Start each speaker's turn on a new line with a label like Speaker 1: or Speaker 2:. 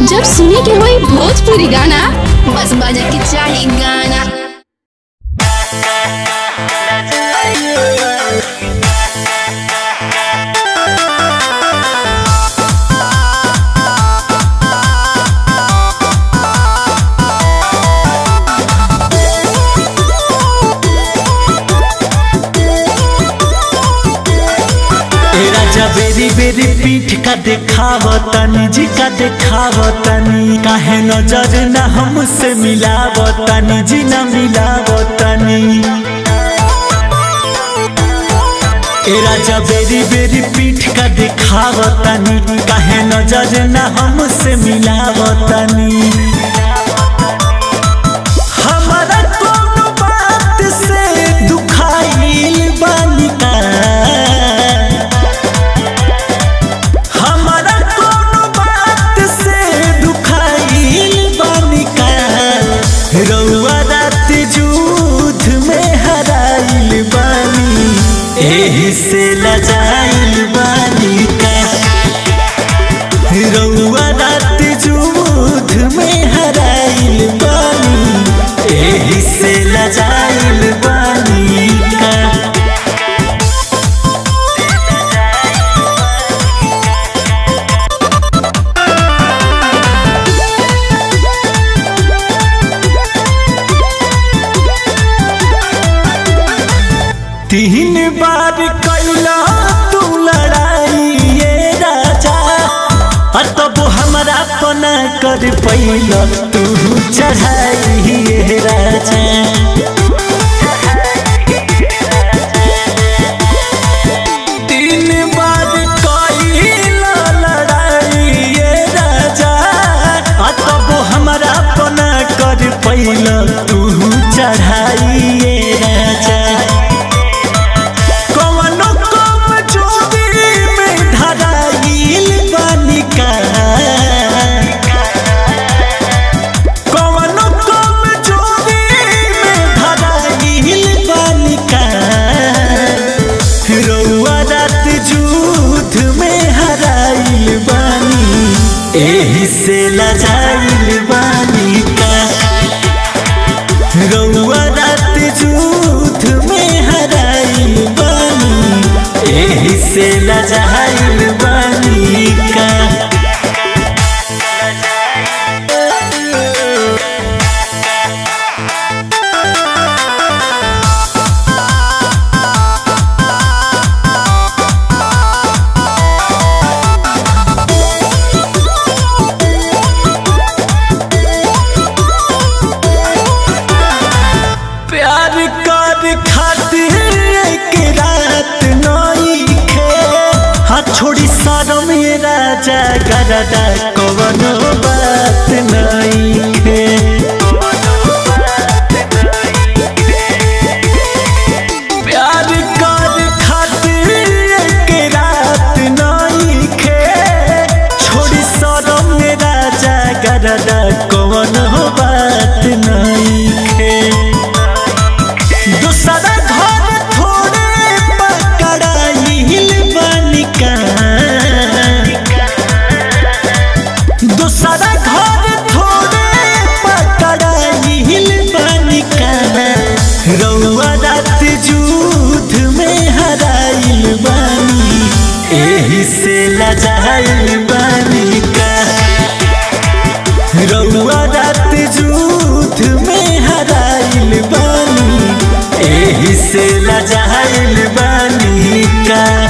Speaker 1: जब सुने के होई भोजपुरी गाना बस बजे के चाही गाना
Speaker 2: ए राजा बेरी बेरी पीठ का देखाव तनी जी का देखाव तनी काहे नजर न हमसे मिलाव तनी जी न मिलाव तनी ए राजा बेरी बेरी पीठ का देखाव तनी काहे नजर न हमसे मिलाव तनी हमारा कोनो बात से दुखाइल बानी का हमारा कोनो बात से दुखाइल बानी का रउआ रात जूथ में हराइल बानी एही से लजाइल बानी का रउआ रात जूथ में हराइल बानी एही से लजाइल बानी का तीन बार कैला तू लड़ाई ये राजा और तब हमारा पना कर पैला तू चढ़ाई ये राजा तीन बार कैला लड़ाई ये राजा और तब हमारा पना कर पैला तू चढ़ाई ये राजा कवनो कम जोड़ी में धराइल बानी का कवनो कम जोड़ी में धराइल बानी का रउआ रात जूथ में हराइल बानी एही से लजाइल बानी का रउआ रात जूथ में हराइल बानी एही से लजाइल बानी का प्यार कर खातिर एक रात नई खे हाथ छोड़ी सारो मेरा जागरदा कवनो बात नई खे प्यार कर खातिर एक रात नई खे छोड़ी सारो मेरा जागरदा कवनो बात नई खे दूसरा घर थोड़े पकड़ाइल बनिका दूसरा घर थोड़े पकड़ाइल बनिका रउआ रात जूथ में हराइल बानी एही से लजाइल बानी का रउआ रात जूथ में हराइल बानी एही से लजाइल बानी का